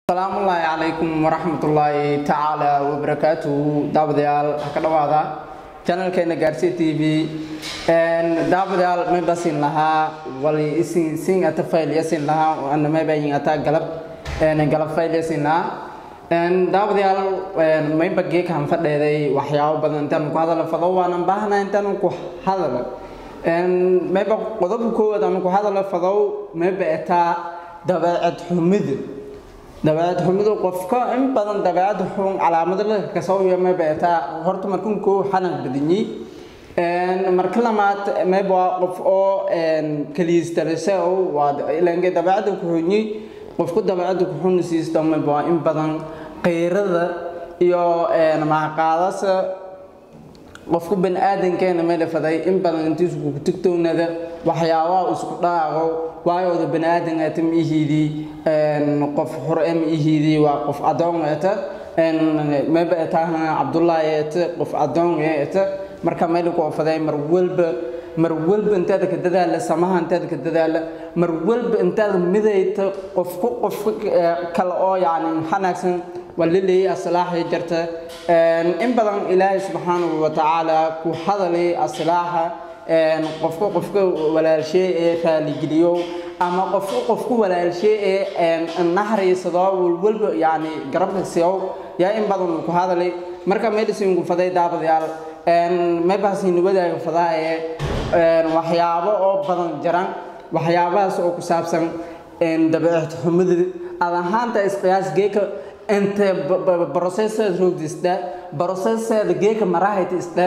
asalaamullaahi calaykum waraxmatullaahi tacaala wabarakaatuhu daawadayaal ha ka dhawaada janalkeena gaarsiya t v daawadayaal mayba siin lahaa wali isin sin ata fayl yasin lahaa ana mayba yin ata galab galab fayl yasin lahaa daawadayaal mayba geeka han fadheeday waxyaabo badan intaanu ku hadala fado waanan baahna intaanu ku hadala mayba qodobka koowaad aanu ku hadala fadow mayba etaa dabeecad xumida dabeecad xumidu qofka in badan dabeecad xun calaamado la kasoo yama beetaa horta markan koo xanaq badanyi marka lamaad mayba waa qof oo kaliistalise oo waa ilange dabeecada ku xunyi qofku dabeecada ku xun siisto mayba waa in badan qeyrada iyo mahaqaadasa qofku bani-aadankeena may dhafaday in badan intiisu kugu tigtownada waxyaabaha isku dhaaqo waayooda bani-aadan eeta ma ihiidii qof xure ma ihiidii waa qof adoon eeta mayba etaahan cabdullaahi eeta qof adoon eeta marka mayla ku ofaday mar walba mar walba intaada ka dadaala samaha intaada ka dadaala mar walba intaada midayta qofku qof kale oo yacni xanaagsan waa la leeyay aslaaxay jarta in badan ilaahay subxaanahu wa tacaala ku hadalay aslaaxa qofka qofka walaalshee ee raaligeliyo ama qofka qofku walaalshee ee naxariisado walwalba yacni garabka siyow yaa in badan ku hadalay marka medicinku faday daabadayaal maybaasini wadaaga fadaa ee waxyaabo oo badan jaran waxyaabahaas oo ku saabsan dabeecad xumida ad ahaanta isqiyaas geeka inte broseseed roogdisda broseseeda geeka marahayta isda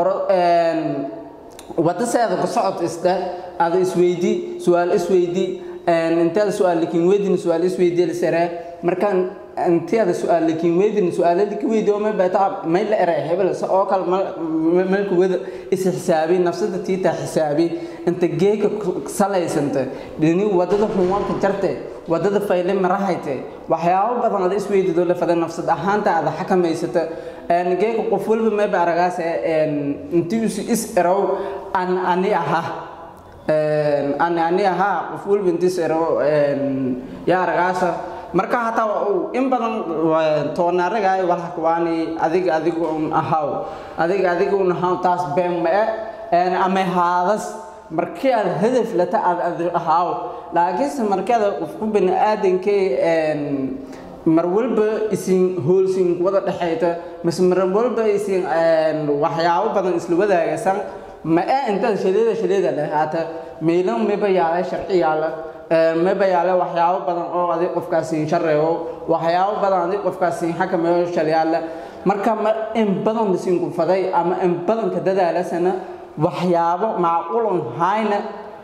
wadaseeda ku socod isda ada isweydii su-aal isweydii inteeda su-aal lakin weydin su-aal isweydii lisere markaan inteeda su-aal lakin weydin su-aalada ka weydi oo mayba may la eray hebel oo kale malka wada is xisaabi nafsada tiita xisaabi inta geeka salaysanta dhini wadada xunwanka jarte wadada fayle marahayte waxyaabo badan ada isweydido lafada nafsad ahaanta ada xakamaysata geeka qof walba mayba aragaas intiisu is erow an ani aha ani ani ahaa qof walba intiis erow yaa aragaasa marka hataa in badan toonaaragaay walhakuwaani adiga adiga un ahaw adiga adiga un ahaw taas been ma-e ama haadas markii aad hadaf lata aad adi ahaaw laakiinse markeeda qofku bani aadankay mar walba isin hoolsin wada dhexayta mise mar walba isin waxyaabo badan isla wadaagaysan ma-e intaad shaleeda shaleeda lahaata meelan mayba yaala sharci yaala mayba yaale waxyaabo badan oo adig qofkaasiin shareego waxyaabo badan adig qofkaasiin xakameeyo shalyaala marka ma in badan lasiinku faday ama in badanka dadaalasana waxyaabo macquulun hayna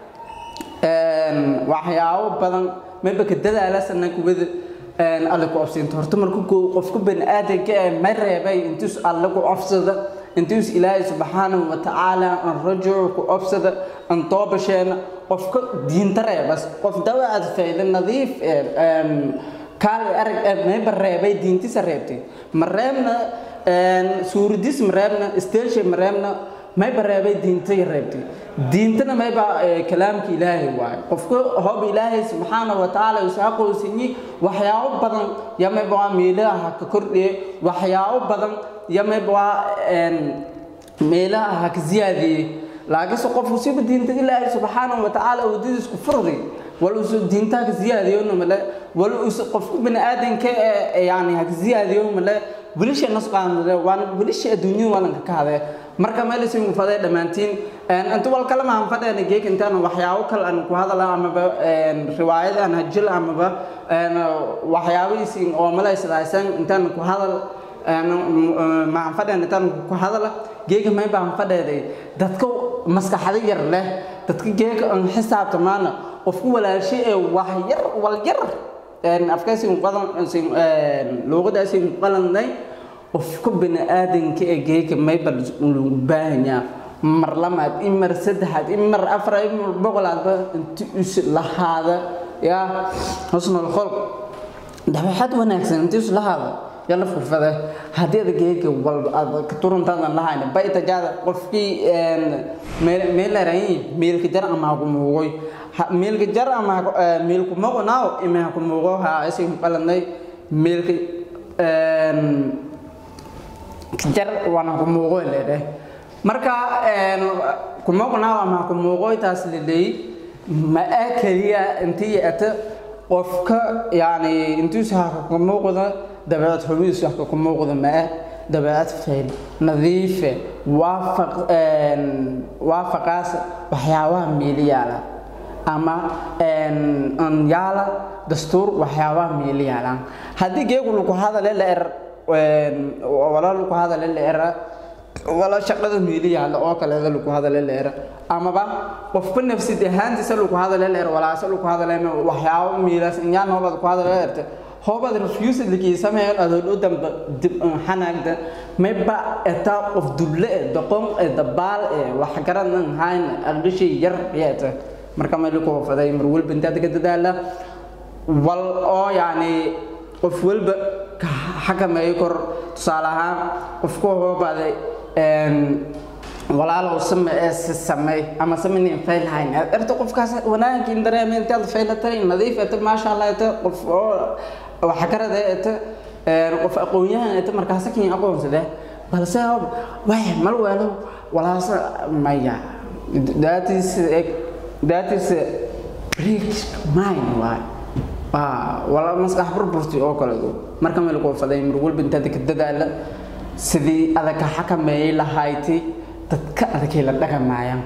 waxyaabo badan mayba ka dadaalasana kuwada alle ku ofsiinta horta marka qofku bani aadanka ee ma reebay intuus alle ku ofsada intuus ilaahay subxaanahu wa tacaala an rajucu ku ofsada an toobasheena qofka diinta reebas qof dawaacad fayda nadiif kaali arag mayba reebay diintisa reebtay ma reebna suuradis ma reebna steelshe ma reebna mayba reebay diintay reebtay diintana mayba kalaamka ilaahay waayo qofka hoob ilaahay subxaanahu wa tacaala isaa qoysinyi waxyaabo badan ya mayba waa meelaha ka kordhiye waxyaabo badan ya mayba waa meelaha ha ka ziyaadiyey laakiinse qofku siba diinta ilaahay subxaanahu wa tacaala wadadiis ku furday wal usu diinta ha ka ziyaadiyona male wal us qofku bani aadanka yani ha ka ziyaadiyo male wilisha nasqaanade waan wilisha adduunyada waalanka ka hadee marka meelisiin faday dhammaantiin inta wal kale maan fadheena geek intaan waxyaabo kale aan ku hadala amaba riwaayad aan hajil amaba waxyaabihiisiin oo malaysadaaysan intaan ku hadal maan fadheen intaan ku hadala geega may baan fadheeday dadka maskaxda yar leh dadka geega aan xisaabta maana qofku walaashay ee wax yar wal yar afkaysiin qadan luuqadaasiin qalanay qofka bani aadanka ee geega mayba lagu baahanyaa mar lamaad in mar saddexaad in mar afar in mar boqolaadba inti is lahaada yaa husnul kholq dabeecad wanaagsan inti is lahaada yalla furfade haddii ada geega walba aad ka turantaadan lahayna baytajaada qofkii meelarayin meelka jar ama haku muugoy meelka jar ama meelku moqonaaw ima haku muugo ha isin qalanay meelka jar waana ku muuqo leedhe marka kumuuqnaa ama kumuuqoytaas leleey ma ah keliya intii ata qofka yani intuusa haka kumuuqda dabeecad xumidiisu haka kumuuqda ma ah dabeecad fayl nadiife waafaq waafaqaas waxyaabaha miiliyaala ama yaala dastuur waxyaabaha miiliyaalaan haddii geegu lagu hadale la er wala lagu hadale la era wala shaqada miiliyaala oo kaleeda lagu hadale la era amaba qofba nafsid ahaantiisa lagu hadale la er walaase lagu hadale waxyaabo miilaas inyaan hoobad ku hadale la erte hoobad refused likii sameeyan adoon u damba dib xanaagda mayba etaa qof dulle e doqon e dabaal e waxgaradan hayn aqdhishay yar yeeta marka meel ku wafaday mar walba intaad ka dadaala wal oo yani qof walba ka xakameeyo kor tusaale ahaan qofku hoobaaday walaalow same ee samey ama samaynin fayl hayn erta qofkaas wanaagin dareemay intaad faylatay nadiif eta maasha allah eta qof oo waxgarada eta qof aqoon-yahan eta markaasa kin aqoonsade balse way mal weelo walaasa maya that is that is break mind waay wala maskax burburti oo kale marka meel ku faday mar walba intaad ka dadaala sidii adag ka xakameeyay lahayti dadka adagay la dhaqamayaan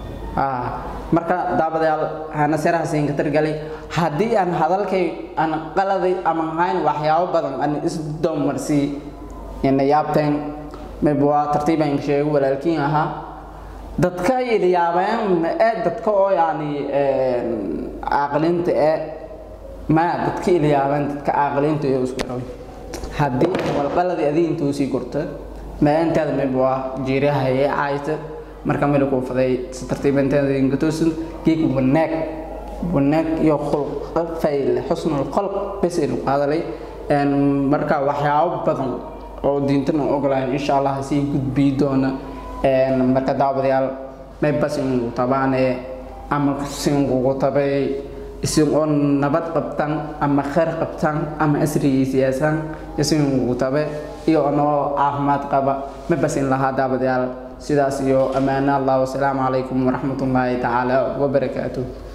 marka daabadayaal hana serahaasiin ka targalay haddii aan hadalkay aan qaladay ama hayn waxyaabo badan aan isdoomarsii ina yaabteen mayba waa tartiibaan sheego walaalkiin ahaa dadka yaabeen ee dadka oo yani caaqiliinta ee ma dadka ilyaabeen dadka caaqiliinta iyo isku dhaw haddii walqaladii adii intuu sii korta ma intaada mayba waa jiiraha ee caayta marka meel ku faday si tartiib intaada ingatosin geek wanaag wanaag iyo khulq fayl xusnul khalq bas inu qaadalay marka waxyaabo badan oo diintana ogolahay insha allah sii gudbii doona marka daawadayaal may bas inuu tabaane ama singugu tabay isin oo nabad qabtan ama khayr qabtan ama asrigiisiyaasan isingugu tabe iyo anoo caafimaad qaba ma bas in lahaa daawadayaal sidaas iyo ammaano allah wasalaamu calaykum waraxmatullaahi tacaala wabarakaatuh